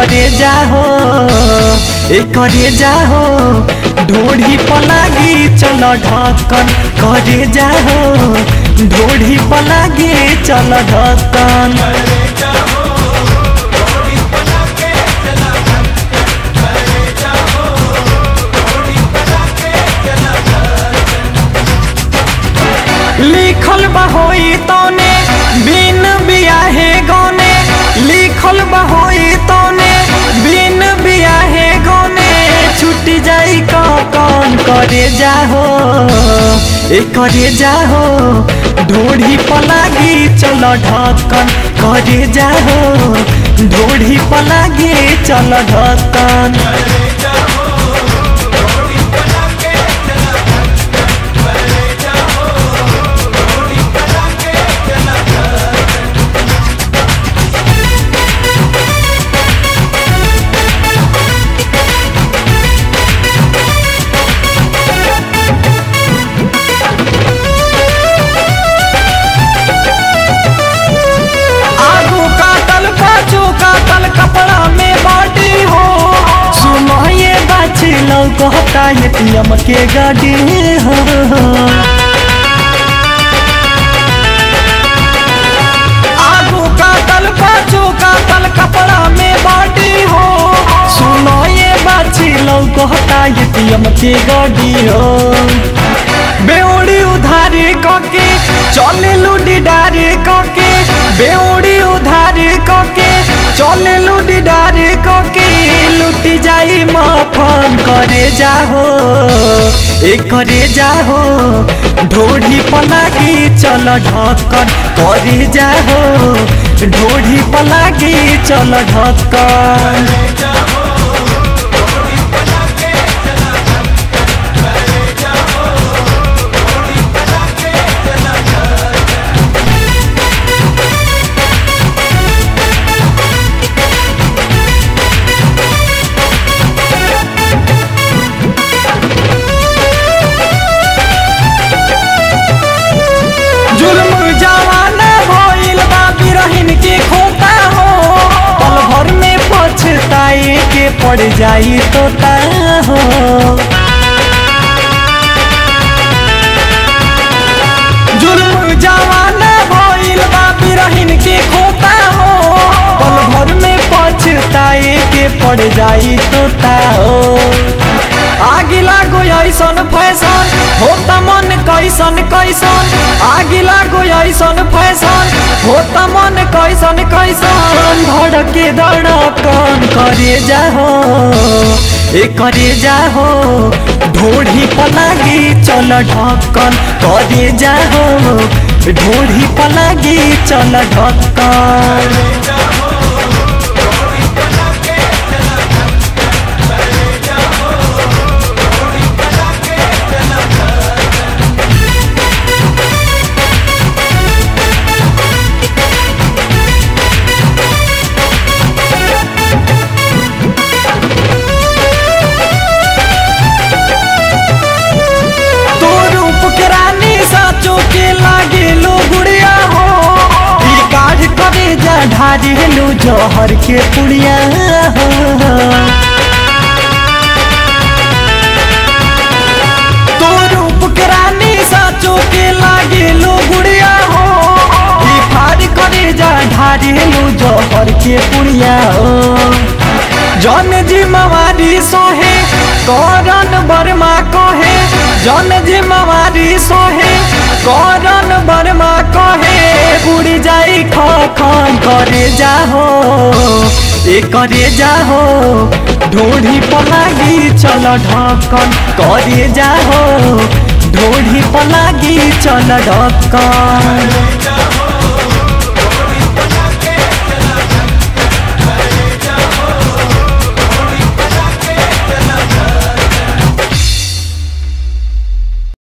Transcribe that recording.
करे जाहो ए करे जाहो ढोढ़ी पलागी चल ढक्कन करे जाहो ढोढ़ी पलागी चल ढक्कन लिखल बहोई तौने बिन बियाहे गौने लिखल बहोई तौने बिन बियाहे गौने छुट जाई कौन करे जाहो ए करे जाहो ढोढ़ी पलागी चल ढक्कन करे जाहो ढोढ़ी पलागी चल ढक्कन आगू काटल पाछू काटल कपड़ा में बाटी हो सुनो ये बाछी लौकता ये पियम के गाड़ी हो आगू काटल पाछू काटल कपड़ा में बाटी हो सुनो ये बाछी लौकता ये पियम के गाड़ी हो बेउड़ी उधारी कके चले लुडी डारी कके बेउड़ी उधारी कके चले लुडी डारी कके लुटी जाई मफन करे जाहो ए करे जाहो ढोढ़ी पलागी चल ढक्कन करे जाहो ढोढ़ी पलागी चल ढक्कन जुल्म जवाना भइल बा बिरहिन के खोता हो पल भर में पछताए के पड़ जाई तोता हो जुल्म जवाना भइल बा बिरहिन के खोता हो पल भर में पछताए के पड़ जाई तोता हो आगे लागो ऐसन फैशन होता मन कैसन कैसन आगे लागो ऐसन फैशन होता मन कैसन कैसन धड़के धड़कन करे जाहो ए करे जाहो ढोढ़ी पलागी चल ढक्कन करे जाहो ढोढ़ी पलागी चल ढक्कन तो रूप के रानी साचो के लागे लो गुड़िया हो ई काढ़ करे जा ढारी लो जहर के पुड़िया हो तो रूप के रानी साचो के लागे लो गुड़िया हो ई फाड़ करे जा ढारी लो जहर के पुड़िया हो जन जिम्मेवारी सोहे करन बर्मा कहे जन जिम्मेवारी सोहे करन बर्मा कहे बुढ़ी जाई खखन करे जाहो ए करे जाहो ढोढ़ी पलागी चल ढक्कन करे जाहो ढोढ़ी पलागी चल ढक्कन